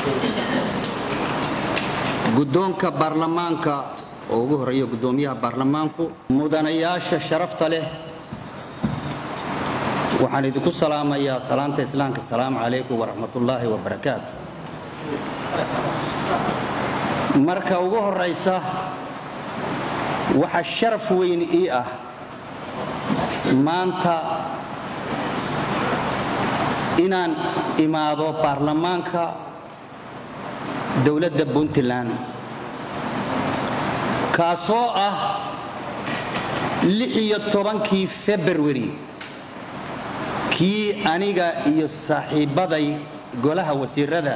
guddoonka baarlamaanka oo ugu horeeya guddoomiyaha baarlamaanku mudanayaasha sharafta leh waxaan idinku salaamayaa salaanta islaamka asalaamu calaykum waraxmatullaahi wabarakaatu marka ugu horaysa waxaa sharaf weyn ii ah maanta inaan imaado baarlamaanka dowladda puntland kaasoo ah lixiyo tobankii februari kii aniga iyo saaxiibbaday golaha wasiirada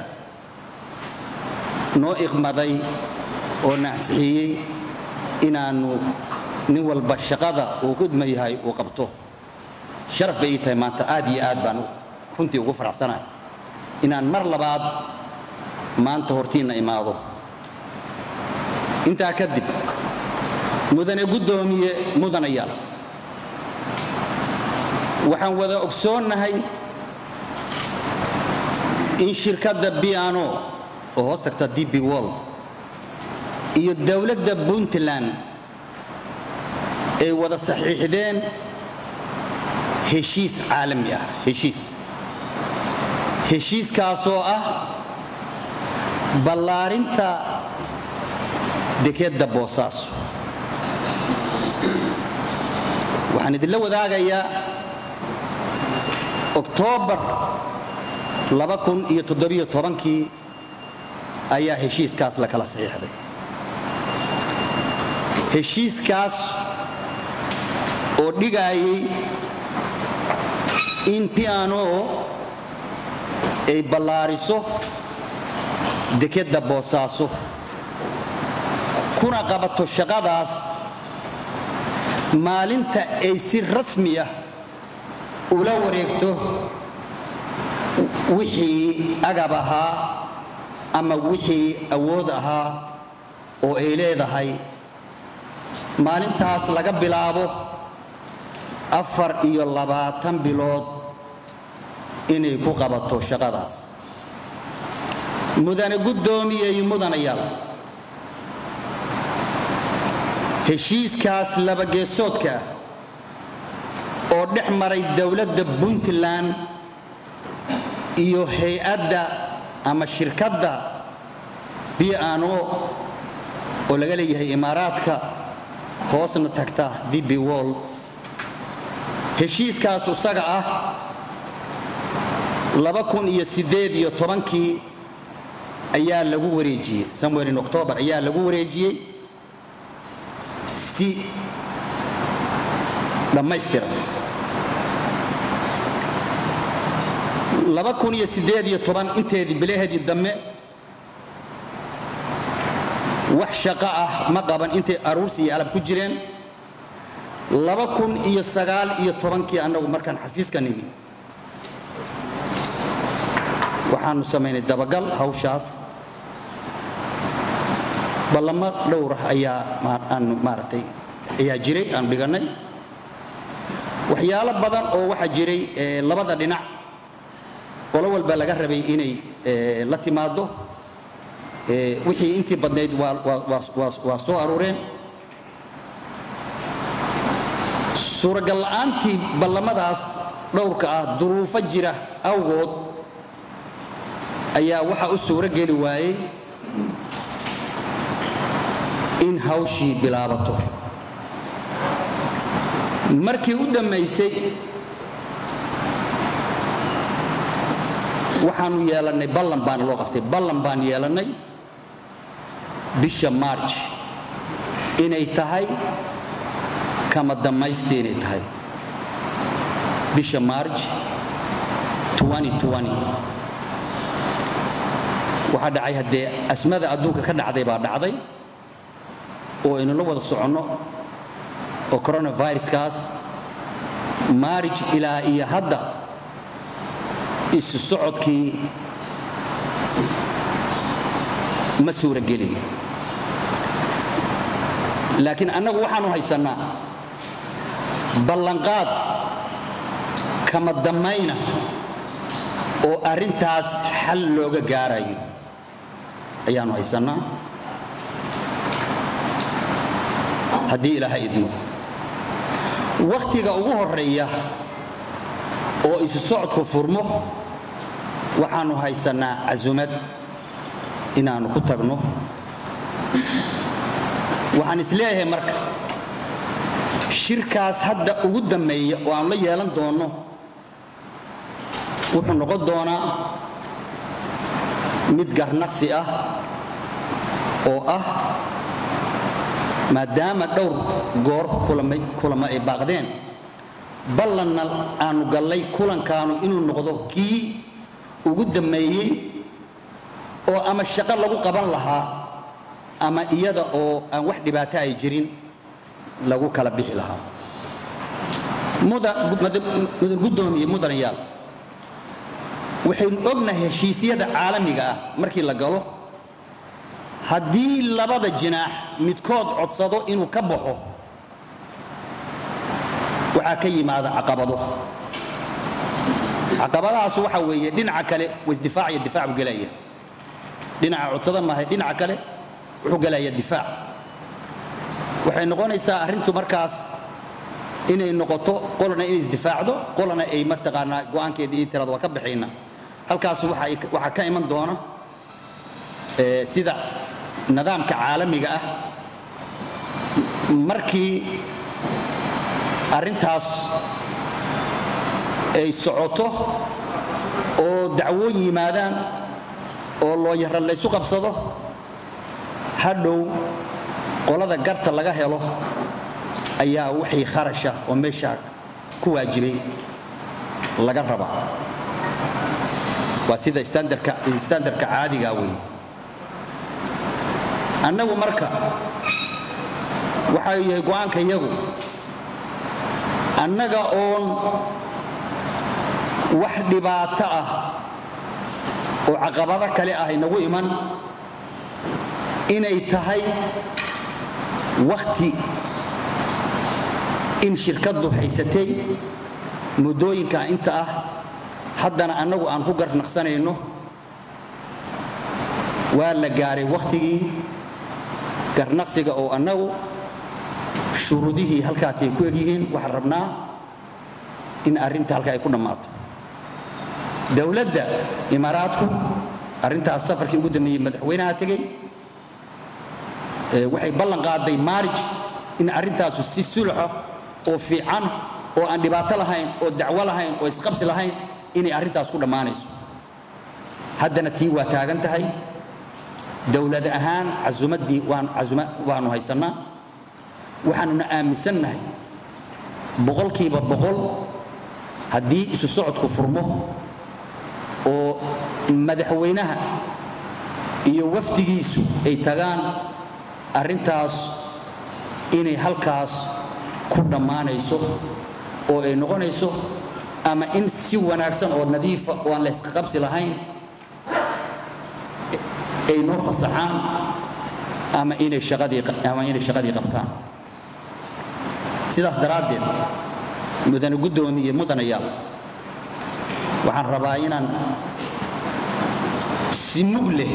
noo iqmaday oo nacsixiyey inaannu nin walba shaqada uu ku idma yahay uu qabto sharaf bay ii tahay maanta aad iyo aad baan runtii ugu faraxsanahay inaan mar labaad maanta hortiinna imaado intaa kadib mudane guddoomiye mudanayaal waxaan wada ogsoonnahay in shirkadda biano oo hoos tagta db world iyo dowladda puntland ay wada saxiixdeen heshiis caalami ah heshiis heshiiskaasoo ah ballaarinta dekedda boosaaso waxaan idinla wadaagayaa oktoobar kii ayaa heshiiskaas la kala saxiixday heshiiskaas oo dhigaayay in piano ay ballaariso dekedda boosaaso kuna qabato shaqadaas maalinta ay si rasmi ah ula wareegto wixii agab ahaa ama wixii awood ahaa oo ay leedahay maalintaas laga bilaabo afar iyo labaatan bilood inay ku qabato shaqadaas mudane guddoomiye iyo mudanayaal heshiiskaas labageesoodka ah oo dhex maray dowladda puntland iyo hay-adda ama shirkadda biano oo laga leeyahay imaaraadka hoosna tagta db world heshiiskaas isaga ah kii ayaa lagu wareejiyey somewhere in october ayaa lagu wareejiyey si dhammaystiran inteedii bilaheedii dambe wax shaqo ah ma qaban intay aruursi iyo alab ku jireen kii annagu markaan xafiiska nimi waxaanu samaynay dabagal hawshaas ballamo dhowrah ayaa aanu maaragtay ayaa jiray aanu dhigannay waxyaalo badan oo waxaa jiray labada dhinac qolo walba laga rabay inay la timaado wixii intii badnayd waa soo aruureen suuragal la'aantii ballamadaas dhowrka ah duruufo jira awgood ayaa waxaa u suuro geli waayey in hawshii bilaabato markii u dammaysay waxaanu yeelannay ballan baana loo qabtay ballan baan yeelannay bisha marj inay tahay kama dammaysti inay tahay bisha marj waxaa dhacay haddee asmada adduunka ka dhacday baa dhacday oo aynula wada soconno oo coronaviruskaas maarij ilaa iyo hadda isu socodkii ma suuragelin laakiin annagu waxaanu haysannaa ballanqaad kama dammayna oo arrintaas xal looga gaarayo ayaanu haysannaa haddii ilaahay idmo wakhtiga ugu horeeya oo isu socodku furmo waxaannu haysannaa casumad inaannu ku tagno waxaan isleeyahay marka shirkaas hadda ugu dammeeya oo aan la yeelan doonno wuxuu noqon doonaa mid garnaqsi ah oo ah maadaama dhowr goor kulamo ay baaqdeen ballanna aanu gallay kulankaanu inuu noqdo kii ugu dammeeyey oo ama shaqo lagu qaban lahaa ama iyada oo aan wax dhibaato ay jirin lagu kala bixi lahaa mudan guddoomiye mudanayaal waxaynu ognahay heshiisyada caalamiga ah markii la galo haddii labada jinaax midkood codsado inuu ka baxo waxaa ka yimaada caqabado caqabadahaas waxa weeye dhinaca kale wasdifaac iyo difaac buu gelaya dhinaca codsada maahay dhinaca kale wuxuu gelaya difaac waxay noqonaysaa arrintu markaas inay noqoto qolana inay isdifaacdo qolana ay mataqaanaa go'aankeeda iyo tirada waa ka baxayna halkaas waxaa ka iman doona sida nidaamka caalamiga ah markii arrintaas ay socoto oo dacwooyin yimaadaan oo looyara laysu qabsado hadhow qolada garta laga helo ayaa wixii kharasha oo meeshaa ku waajibay laga rabaa waa sida standarka caadiga wey annagu marka waxa yahay go'aanka iyagu annaga oon wax dhibaato ah oo caqabado kale ah inagu iman inay tahay wakhti in shirkaddu haysatay muddooyinka inta ah haddana annagu aan ku garnaqsanayno waa la gaaray wakhtigii garnaqsiga oo annagu shuruudihii halkaasay ku egyihiin waxaan rabnaa in arrinta halka ay ku dhammaato dowladda imaaraadku arrintaas safarkii ugu dambeeyey madaxweynaha tegey waxay ballan qaaday maarij in arrintaasu si sulaxa oo fiican oo aan dhibaato lahayn oo dacwo lahayn oo isqabsi lahayn inay arrintaas ku dhammaanayso haddana tii waa taagan tahay dowlad ahaan casumaddii waanu haysannaa waxaanuna aaminsannahay boqolkiiba boqol haddii isu socodku furmo oo madaxweynaha iyo wafdigiisu ay tagaan arrintaas inay halkaas ku dhammaanayso oo ay noqonayso ama in si wanaagsan oo nadiifa oo aan laysqaqabsi lahayn ay noo fasaxaan ama inay shaqadii qabtaan sidaas daraaddeed mudane guddoomi iyo mudanayaal waxaan rabaa inaan si mug leh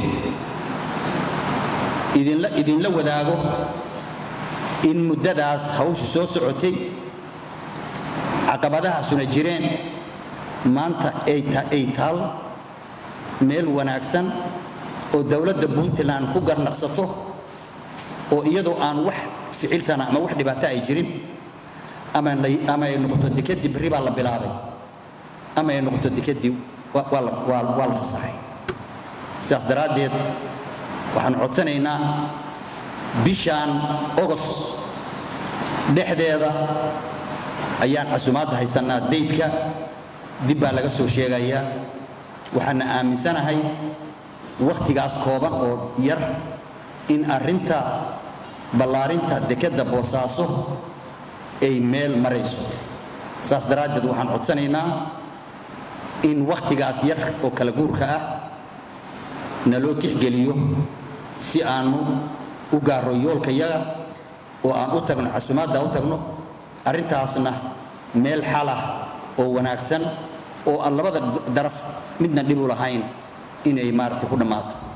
idinla wadaago in muddadaas hawshu soo socotay caqabadahaasuna jireen maanta ay taal meel wanaagsan oo dowladda puntland ku garnaqsato oo iyadoo aan wax ficiltana ama wax dhibaato ay jirin ama ay noqoto dekedii berri baa la bilaabay ama ay noqoto dekedii waa la fasaxay sidaas daraaddeed waxaan codsanaynaa bishaan ogos dhexdeeda ayaan casumaadda haysannaa daydka dib baa laga soo sheegayaa waxaana aaminsanahay wakhtigaas kooban oo yar in arrinta ballaarinta dekedda boosaaso ay meel marayso saas daraaddeed waxaan codsanaynaa in wakhtigaas yar oo kala guurka ah naloo tixgeliyo si aannu u gaaro yoolkayaga oo aan u tagno casumaadda u tagno arrintaasna meel xalah oo wanaagsan oo aan labada daraf midna dhib u lahayn inay maaragtay ku dhammaato